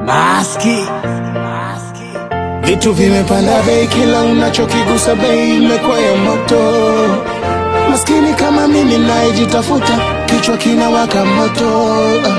Maski. Vitu vimepanda bei, kila unachokigusa bei imekuwa ya moto. Maskini kama mimi nayejitafuta, kichwa kinawaka moto.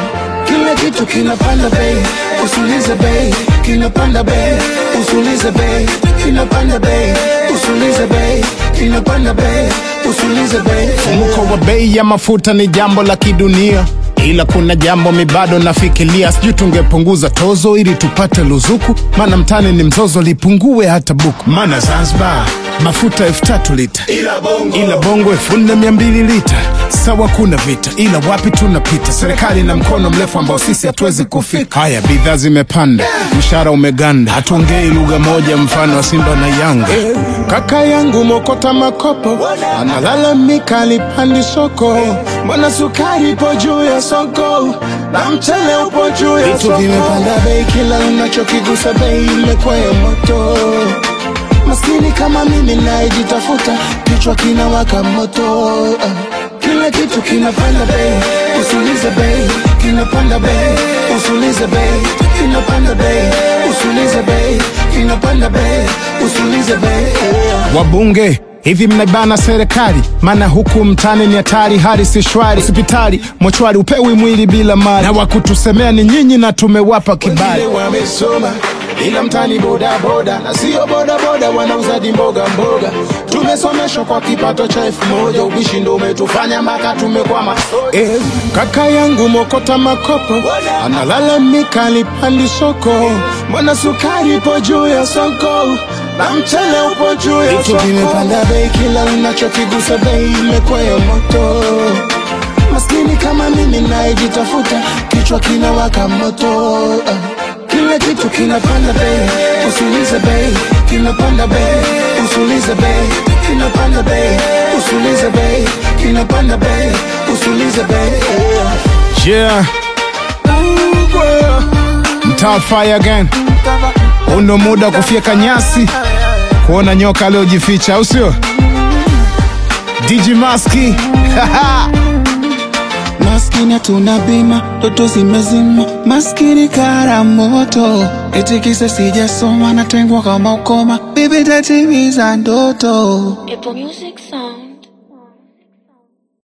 Kila kitu kinapanda bei, usulize bei, kinapanda bei, usulize bei, kinapanda bei, usulize bei, kinapanda bei, usulize bei. Mfumuko wa bei ya mafuta ni jambo la kidunia, ila kuna jambo mi bado nafikiria, sijui tungepunguza tozo ili tupate luzuku, maana mtani ni mzozo, lipungue hata buku. Maana Zanzibar mafuta elfu tatu lita, Ila bongo, ila bongo elfu nne mia mbili lita. Sawa, kuna vita, ila wapi tunapita? Serikali na mkono mrefu ambao sisi hatuwezi kufika. Haya, bidhaa zimepanda, mshahara umeganda, hatuongei lugha moja, mfano wa Simba na Yanga. Kaka yangu mokota makopo analalamika alipandi soko, mbona sukari ipo juu ya soko na mchele upo juu ya soko. Vitu vimepanda bei, kila unachokigusa bei imekuwa ya moto. Maskini kama mimi nayejitafuta, kichwa kinawaka moto. Kila kitu kinapanda bei, usulize bei, kinapanda bei, usulize bei, kinapanda bei, usulize bei, kinapanda bei, usulize bei. Wabunge hivi mnaibana serikali, maana huku mtani ni hatari, hali si shwari. Hospitali mochwari, upewi mwili bila mali, na wakutusemea ni nyinyi na tumewapa kibali. Wengine wamesoma ila mtani boda boda na sio boda boda, wanauzaji mboga mboga. Tumesomeshwa kwa kipato cha elfu moja, ubishi ndo umetufanya mpaka tumekwama. Eh, kaka yangu mokota makopo analalamika alipandi soko, mbona sukari ipo juu ya soko na mchele upo juu ya soko. Vitu vimepanda bei, kila unachokigusa bei imekuwa ya moto. Maskini kama mimi nayejitafuta, kichwa kinawaka moto. Kila kitu kinapanda bei, usulize bei, kinapanda bei, usulize bei, kinapanda bei, usulize bei, kinapanda bei, usulize bei. Yeah, mtaa fire again. Uno muda wa kufyeka nyasi, kuona nyoka aliyojificha, au sio? DJ Maski Maskini hatuna bima, ndoto zimezima, maskini kara moto, eti kisa sijasoma, natengwa kama ukoma, bibi tatimiza ndoto. Apple Music Song.